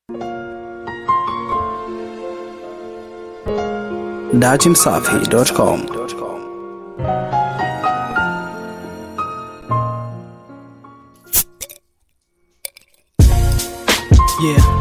datimsafi.com Yeah.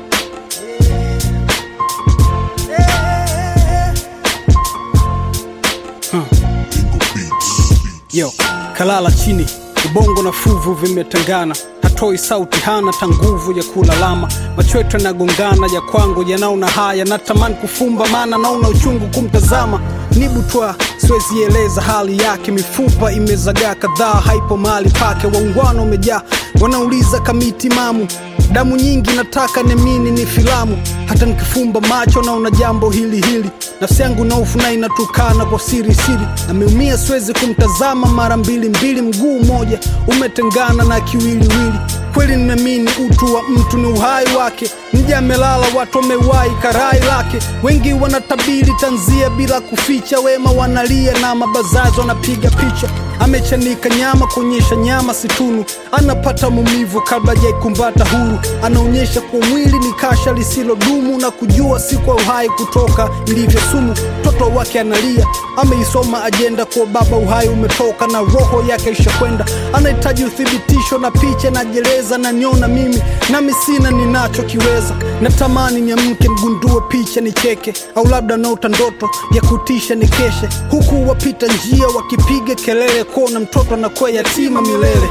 Huh. Yo, kalala chini, ubongo na fuvu vimetengana, hatoi sauti, hana ta nguvu ya kulalama, macho yetu yanagongana, ya kwangu yanaona haya, natamani kufumba, maana naona uchungu kumtazama, nibutwa siwezi eleza hali yake, mifupa imezagaa kadhaa, haipo mahali pake, waungwana umejaa, wanauliza kamiti mamu damu nyingi nataka nemini ni filamu hata nikifumba macho naona jambo hili hili nafsi yangu naufu na inatukana kwa siri siri ameumia siwezi kumtazama mara mbili mbili mguu mmoja umetengana na kiwiliwili kweli nimeamini utu wa mtu ni uhai wake mja amelala watu wamewahi karai lake wengi wanatabiri tanzia bila kuficha wema wanalia na mabazazi wanapiga picha amechanika nyama kuonyesha nyama situnu anapata maumivu kabla jaikumbata huru anaonyesha kwa mwili ni kasha lisilodumu na kujua si kwa uhai kutoka ilivyo sumu mtoto wake analia ameisoma ajenda kwa baba uhai umetoka na roho yake ishakwenda anahitaji uthibitisho na picha najeleza na niona mimi nami sina ninachokiweza natamani niamke mgundue picha nicheke au labda naota ndoto ya kutisha nikeshe huku wapita njia wakipiga kelele kuona mtoto anakuwa yatima milele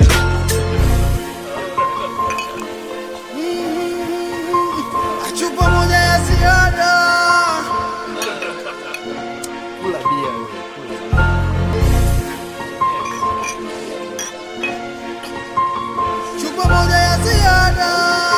chupa moja ya ziada chupa moja ya ziada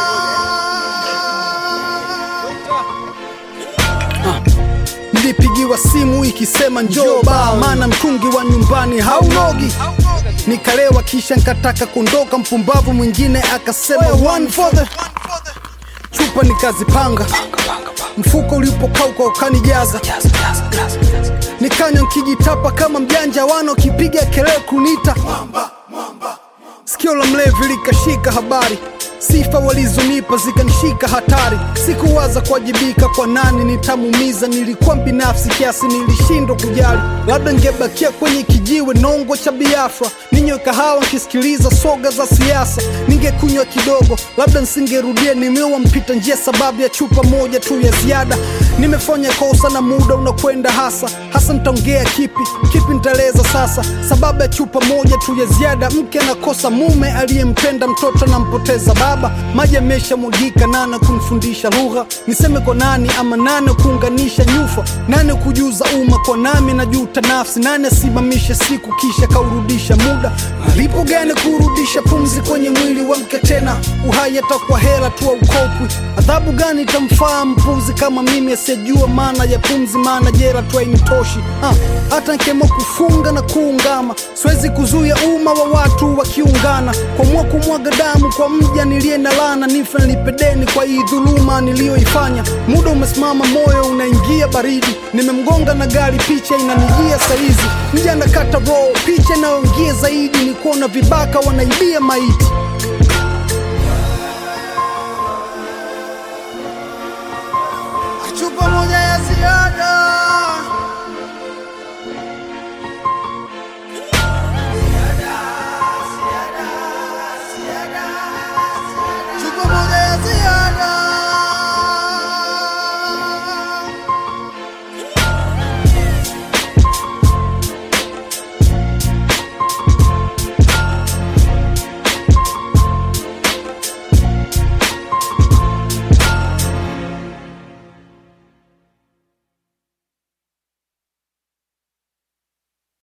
nilipigiwa simu ikisema njoo baa maana mtungi wa nyumbani haunogi nikalewa kisha nkataka kuondoka mpumbavu mwingine akasema one for the chupa nikazipanga mfuko ulipokauka ukanijaza nikanywa nkijitapa kama mjanja wana wakipiga kelele kunita sikio la mlevi likashika habari sifa walizonipa zikanishika hatari sikuwaza kuwajibika kwa nani nitamumiza nilikuwa binafsi kiasi nilishindwa kujali labda ngebakia kwenye kijiwe nongo cha biafra ninywe kahawa nkisikiliza soga za siasa ningekunywa kidogo labda nsingerudia nimewa mpita njia sababu ya chupa moja tu ya ziada nimefanya kosa na muda unakwenda hasa hasa nitaongea kipi kipi nitaeleza sasa sababu ya chupa moja tu ya ziada mke anakosa mume aliyempenda mtoto anampoteza baba maji ameshamwagika nane kumfundisha lugha niseme kwa nani ama nane kuunganisha nyufa nane kujuza umma kwa nami najuta nafsi nane asimamishe siku kisha kaurudisha muda malipo gani kurudisha pumzi kwenye mwili wa mke tena uhai atakuwa hela tu aukopwi adhabu gani itamfaa mpuzi kama mimi asiyejua maana ya pumzi maana jera tu hainitoshi Ah, hata nkemo kufunga na kuungama siwezi kuzuia umma wa watu wakiungana kwamua kumwaga damu kwa mja niliye na lana nife nilipedeni kwa hii dhuluma niliyoifanya muda umesimama moyo unaingia baridi nimemgonga na gari picha inanijia saizi mja nakata roho picha inayoingia zaidi ni kuona vibaka wanaibia maiti